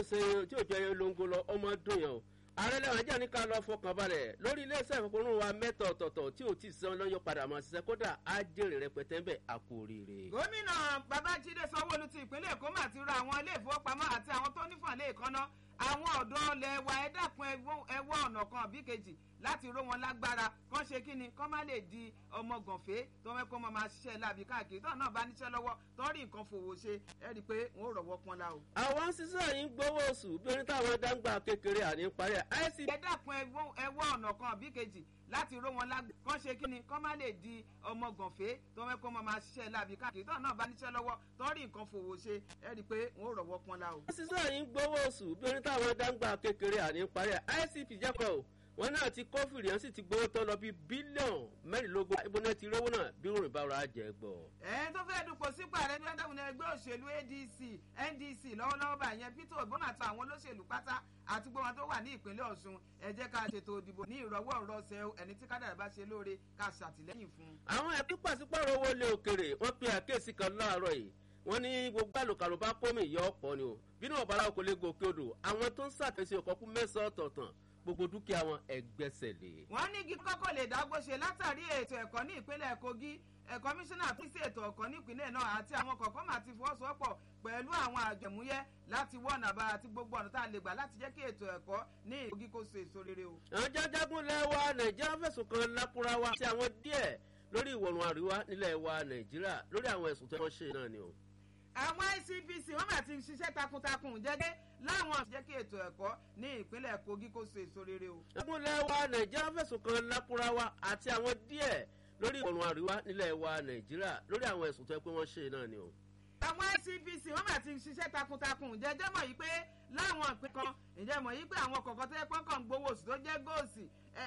ṣe tí ò jẹ́ olóńgó lọ ọmọ dùn yẹn o ààrẹ lẹ́wọ̀n ajá ní ká lọ fọkàn balẹ̀ lórí iléeṣẹ́ ìfowópamọ́ wa mẹ́ta ọ̀tọ̀ọ̀tọ̀ tí ò tí ì san lọ́yọ̀ padà mọ́ ṣiṣẹ́ kódà á jèrè rẹpẹtẹ ń bẹ̀ àkó oríire. gómìnà babájídé sanwóolu ti ìpínlẹ̀ èkó mà ti ra àwọn ilé ìfowópamọ́ àti àwọn tó nífọ̀n lè kánná àwọn ọ̀dọ́ ọlẹ̀ wa ẹ dákun ẹwọ́ ọ̀nà kan àbí kejì láti ró wọn lágbára kán ṣe kí ni kán má lè di ọmọ gànfẹ́ tó fẹ́ kó máa ṣiṣẹ́ láàbí káàkiri tó náà bá níṣẹ́ lọ́wọ́ tó rí nǹkan fòwò ṣe ẹ rí i pé wọn ò rọ̀wọ́ pọn la o. àwọn sísè yìí ń gbowó oṣù bí oní táwọn dáńgbà kékeré àní parí ẹ̀. ẹ dákun ẹwọ́ ọ̀nà kan àbí kejì láti ró wọn lágbára kán ṣe kí ni kán má lè di ọmọ gànfẹ́ tó fẹ́ kó máa ṣiṣẹ́ láàbí káàkiri tó náà bá níṣẹ́ lọ́wọ́ tó rí nǹkan fòwò ṣe ẹ rí i pé wọn ò rọ̀wọ́ pọn la o. sísè yìí ń gbowó oṣù bí oní táwọn dáńgbà kékeré àní parí ẹ̀ icp jẹ́kọ̀ o wọn náà ti kó fìrìyàn sì ti gbowó tó lọ bí bílíọ̀nù mẹ́rìnlélógún ibo náà ti rówó náà bí òrìn bá ra jẹ gbọ́. ẹ tó fẹ́ dupò sípò ààrẹ ní ọ̀dọ́mùnà ẹgbẹ́ òṣèlú adc ndc lọ́wọ́lọ́wọ́ bá yẹn peter ogbon àti àwọn olóṣèlú pátá àti gbogbo wọn tó wà ní ìpínlẹ̀ ọ̀ṣun ẹ jẹ́ ká ṣètò ìdìbò ní ìrọ̀wọ́ ìrọ̀sẹ̀ ẹni tí kádàrá bá ṣe lóore ká ṣàtìlẹ́yìn fún. àwọn ẹbí pàṣípàrọ̀ owó lé òkèrè wọ́n pe àkíyèsí kan láàárọ̀ yìí wọ́n ní gbogbo àlòkàlò bá kómi ìyá ọ̀pọ̀ ni o bínú ọ̀bára kò lè gòkè odò àwọn tó ń ṣàtẹ̀sí ọ̀kọ́kú mẹ́sàn-án ọ̀tọ̀ọ̀tàn gbogbo dúkìá wọn ẹgbẹ́sẹ̀ lé. wọ́n ní igi kọ́kọ́ lè dágbó ṣe látàrí ètò ẹ̀kọ́ ní ìpínlẹ̀ kogi kọmíṣánná tó ṣe ètò ọ̀kọ́ nípínlẹ̀ náà àti àwọn kọ̀ọ̀kan máa ti fọwọ́sowọ́pọ̀ pẹ̀lú àwọn àjẹmúyẹ́ láti wọ́n nàbà àti gbogbo ọ̀nà tá a lè gbà láti jẹ́ kí ètò ẹ̀kọ́ ní ìkogi kó so èso rere o. àwọn jájágún lẹ́wà nàìjíríà fẹ̀sùn kan lákúráwá àti àwọn díẹ̀ lórí ìwọ̀rùn àríwá nílẹ̀ wa nàìjíríà lórí àwọn ẹ̀sùn tó wọ́n ṣe náà ni o àwọn icpc wọn bá ti ṣiṣẹ́ takuntakun jẹ́gẹ́ láwọn jẹ́ kí ètò ẹ̀kọ́ ní ìpínlẹ̀ kogi kó so èso rere o. ìpínlẹ̀ wa nàìjíríà fẹ̀sùn kan lákúráwá àti àwọn díẹ̀ lórí ìwọ̀rùn àríwá nílẹ̀ wa nàìjíríà lórí àwọn ẹ̀sùn tó yẹ pé wọ́n ṣe náà ni o. àwọn icpc wọn bá ti ṣiṣẹ́ takuntakun jẹ́jẹ́ mọ̀ yìí pé láwọn ìpín kan ǹjẹ́ mọ̀ yìí pé àwọn kọ̀ọ̀kan tó yẹ pé kàn ń gbowó oṣù tó jẹ́ góòsì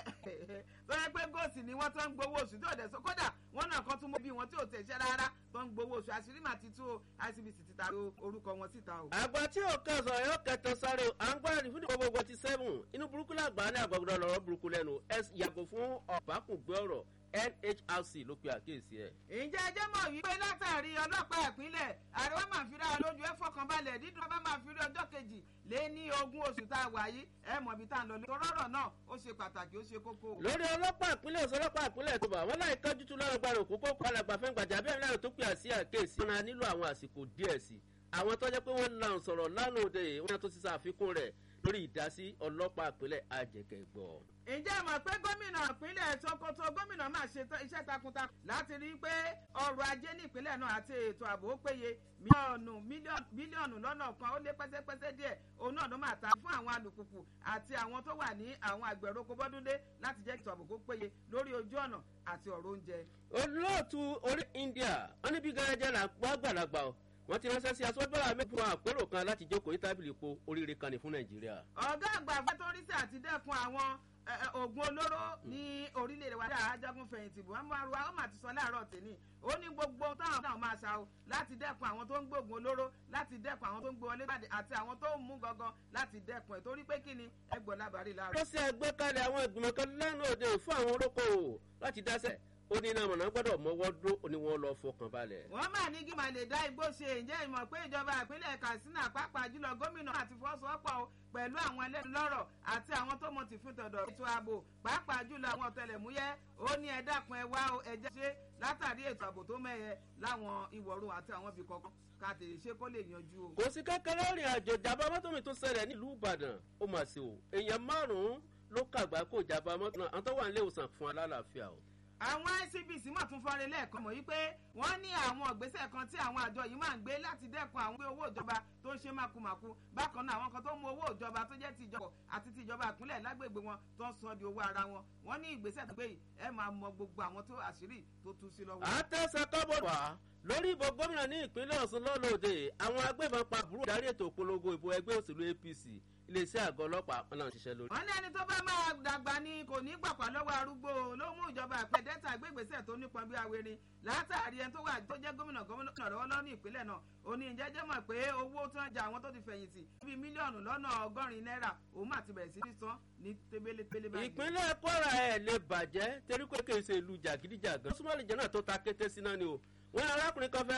tó yẹ pé góòsì ni wọ́n tó ń gbowó oṣù tó dẹ̀ sọ kódà wọ́n náà kan tún mọ́ bí wọn tí ò tẹ̀sẹ̀ rárá tó ń gbowó oṣù àṣírí màá ti tú icbc ti ta orúkọ wọn síta o. àgbà tí ò kẹsàn yóò kẹtàn sáré o à ń gbára ní fún ìdìbò gbogbo ti sẹ́fùn inú burúkú làgbà ní àgbàgbọ́dọ̀ lọ́rọ́ burúkú lẹ́nu ẹ yàgò fún ọ̀bákùngbé ọ̀rọ̀ nhrc ló pe àkíyèsí ẹ. ǹjẹ́ ẹjẹ́ mọ̀ wípé látàrí ọlọ́pàá ìpínlẹ̀ àríwá máa fi ra lójú ẹ fọkànbalẹ̀ dídùn ọba máa fi rí ọjọ́ kejì lé ní ogún oṣù tá a wà yìí ẹ mọ̀ bí tá a lọ lé. torọ́rọ̀ náà ó ṣe pàtàkì ó ṣe kókó. lórí ọlọ́pàá ìpínlẹ̀ òsì ọlọ́pàá ìpínlẹ̀ tó bá wọn láì kájú tún lọ́rọ̀ gbàrò kókó kó alàgbà fẹ́ gbàjà bẹ́ẹ̀ náà tó pè àsí àkéèsí. wọn nílò àwọn àsìkò díẹ̀ sí i àwọn tó jẹ́ pé wọ́n lan sọ̀rọ̀ lánàá òde yìí wọ́n tó ti ṣàfikún rẹ̀ lórí ìdásí ọlọ́pàá ìpínlẹ̀ àjẹkẹ̀gbọ́. ǹjẹ́ mọ̀ pé gómìnà ìpínlẹ̀ sokoto gómìnà máa ṣe iṣẹ́ takuntakun láti rí i pé ọrọ̀ ajé ní ìpínlẹ̀ náà àti ètò ààbò ó péye mílíọ̀nù mílíọ̀nù lọ́nà kan ó lé pẹ́sẹ́pẹ́sẹ́ díẹ̀ òun náà ló máa ta fún àwọn alùpùpù àti àwọn tó wà ní àwọn àgbẹ̀rọ̀kọ bọ́dúndé láti jẹ́ ètò ààbò kó péye lórí ojú ọ̀nà àti ọ̀rọ̀ oúnjẹ. olóòtú orí india wọn níbi gẹ́gẹ́ là gbàgbàlagbà o wọ́n ti ránṣẹ́ sí aṣọ́gbọ́n àmì fún àpérò kan láti jókòó ní tábìlì epo oríire kan ní fún nàìjíríà. ọ̀gá àgbà fẹ́tọ́rísì àti dẹ́kun àwọn oògùn olóró ní orílẹ̀-èdè wa dáa ajagun fẹ̀yìntì buhari wa ó mà ti sọ láàárọ̀ tèmi ó ní gbogbo táwọn náà máa ṣá o láti dẹ́kun àwọn tó ń gbóògùn olóró láti dẹ́kun àwọn tó ń gbé wọlé jáde àti àwọn tó ń mú gangan láti dẹ́kun ẹ̀ torí pé kí ni ẹgbọ̀n lábàárí láàárọ̀. ó ṣe àgbékalẹ̀ àwọn ìgbìmọ̀ kan lánàá òde fún àwọn olókoòwò láti dáṣẹ̀ ó ní iná mọ̀nà gbọ́dọ̀ mọ́wọ́ dúró ó ní wọ́n lọ fọkàn balẹ̀. wọ́n máa ní kí màá lè dá igbó ṣe ǹjẹ́ ìmọ̀ pé ìjọba ìpínlẹ̀ katsina pàápàá jùlọ gómìnà àti fọ́sowọ́pọ̀ pẹ̀lú àwọn ẹlẹ́nu lọ́rọ̀ àti àwọn tó mọ̀ tì fún tọ̀dọ̀ ètò ààbò pàápàá jùlọ àwọn ọ̀tẹlẹ̀múyẹ́ ó ní ẹ dákun ẹ wá ẹ jẹ́ ṣe látàrí ètò ààbò tó mẹ́yẹ láwọn ìwọ̀rùn àti àwọn ibì kọ̀ọ̀kan ká tèè ṣe kó lè yanjú o. kò sí kékeré ìrìn àjò ìjàmbá mọ́tò mi tó ṣẹlẹ̀ nílùú ìbàdàn ó mà sí o èèyàn márùn-ún ló kàgbá kó ìjàmbá mọ́tò náà àwọn tó wà nílé ìwòsàn fún alálàáfíà o àwọn icbc mọ̀ tún fọ́nrẹ́ lẹ́ẹ̀kan mọ̀ wípé wọ́n ní àwọn ìgbésẹ̀ kan tí àwọn àjọ yìí máa ń gbé láti dẹ́kun àwọn owó ìjọba tó ń ṣe mákùmákù bákan náà àwọn kan tó mú owó ìjọba tó jẹ́ ti ìjọba àti ti ìjọba ìpínlẹ̀ lágbègbè wọn tó ń sọ di owó ara wọn wọ́n ní ìgbésẹ̀ tó gbé yìí ẹ máa mọ gbogbo àwọn tó àṣírí tó tú sí lọ́wọ́. àtẹ̀sẹ̀ kọ́bọ̀ wá lórí ìbò gómìnà ní ìpínlẹ̀ ọ̀sùn lọ́lọ́dẹ àwọn agbébọn pa àbúrò darí ètò ìpolongo ìbò ẹgbẹ́ òṣèlú apc iléeṣẹ́ àgọ́ ọlọ́pàá wọn náà ń ṣiṣẹ́ lórí. wọ́n ní ẹni tó bá máa dàgbà ni kò ní gbàpá lọ́wọ́ arúgbó ló mú ìjọba àpẹ dẹ́ta gbégbèsè tó nípọn bí awere látàrí ẹni tó wà tó jẹ́ gómìnà gómìnà lọ́wọ́ lọ́nà ìpínlẹ̀ náà ó ní ìjẹ́jẹ́ mọ̀ pé owó tó ń jà àwọn tó ti fẹ̀yìntì bíi mílíọ̀nù lọ́nà ọgọ́rin náírà òun mà ti bẹ̀rẹ̀ sí ní san ní tébélétébélé báyìí. ìpínlẹ̀ kwara ẹ̀ lè bàjẹ́ torí pé kì í ṣe ìlú jàgídíjàgan súnmọ́ ìjẹ́ náà tó ta kété sí náà ni o wọ́n arákùnrin kan fẹ́